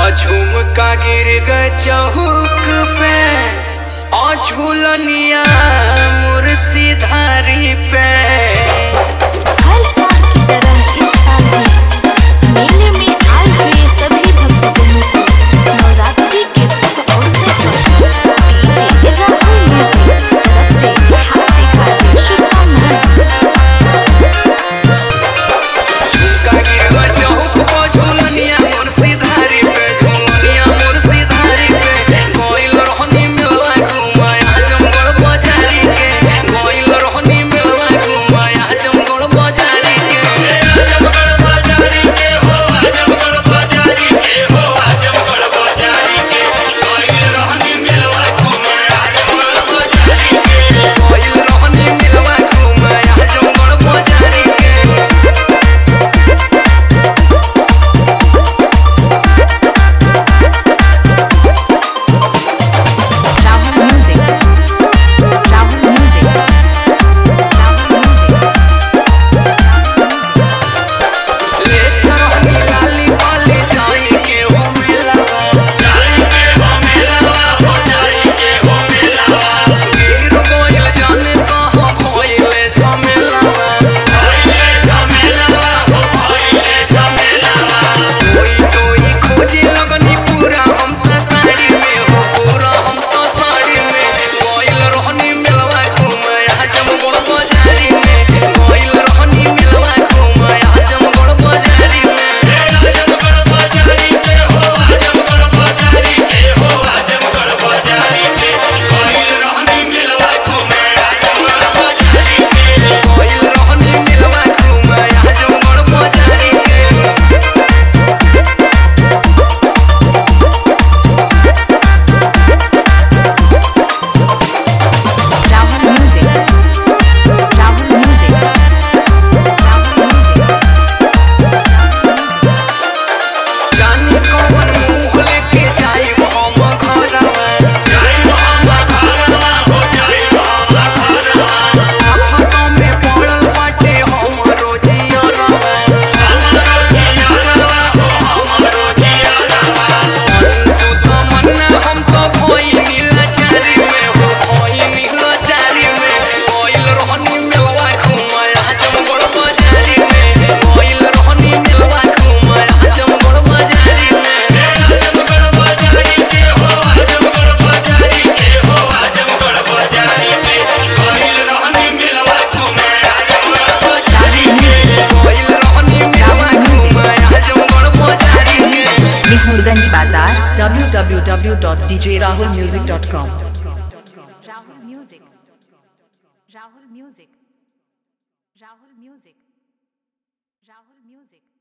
झुमका गिर गए चौक पे और झूलनिया मुर्सीधारी पे हर साल की तरह इस साल भी मेले में आए हुए सभी भक्तजनों को नवरात्रि के शुभ अवसर पर डीजे राहुल म्यूजिक तरफ से हार्दिक हार्दिक शुभकामनाएं झुमका गिर गए चौक पे झूलनिया मुर्सीधारी पे झूलनिया मुर्सीधारी पे कोइल रोहनी मिलवा घुमाया जमगढ़ बाजारी के कोइल रोहनी मिलवा घुमाया जमगढ़ बाजारी के जमगढ़ बाजारी के हो जमगढ़ बाजारी के हो जमगढ़ बाजारी के कोइल रोहनी मिलवा घुमाया जमगढ़ बाजारी के कोइल रोहनी मिलवा घुमाया जमगढ़ बाजारी के Rahul music Rahul music Rahul music लेकर होनी लाली पाली जाई के हो मेलावा जाई के हो मेलावा हो जाई के हो मेलावा गिर गोइल जाने कहाँ भइले झमेलावा भइले झमेलावा हो भइले झमेलावा कोई कोई खोजे लगनी पूरा हम तो साड़ी में हो पूरा हम तो साड़ी में गोइल रोहनी मिलवा घुमाया जमगढ़ बाजारी में गोइल रोहनी मिलवा घुमाया जमगढ़ बाजारी में जमगढ़ बाजारी के हो जमगढ़ बाजारी के हो जमगढ़ बाजारी के गोइल रोहनी मिलवा घुमाया जमगढ़ बाजारी के गोइल रोहनी मिलवा घुमाया जमगढ़ बाजारी के Rahul music Rahul music Rahul music जानी कौन मुंह लेके जाई हम घरवा जाई हम घरवा हो जाई हम घरवा आफतों में पड़ल बाटे हमरो जियरवा हमरो जियरवा हो हमरो जियरवा सुत मन्ना हम तो भइल नीलाचारी में हो भइल नीलाचारी में कोइल रोहनी मिलवा घुमाया जमगढ़ बाजारी में कोइल रोहनी मिलवा घुमाया जमगढ़ बाजारी में जमगढ़ बाजारी के हो जमगढ़ बाजारी के हो जमगढ़ बाजारी के कोइल रोहनी मिलवा घुमाया जमगढ़ बाजारी के कोइल रोहनी मिलवा घुमाया जमगढ़ बाजारी के मिहुरगंज बाजार www.djrahulmusic.com Rahul music Rahul music Rahul music Rahul music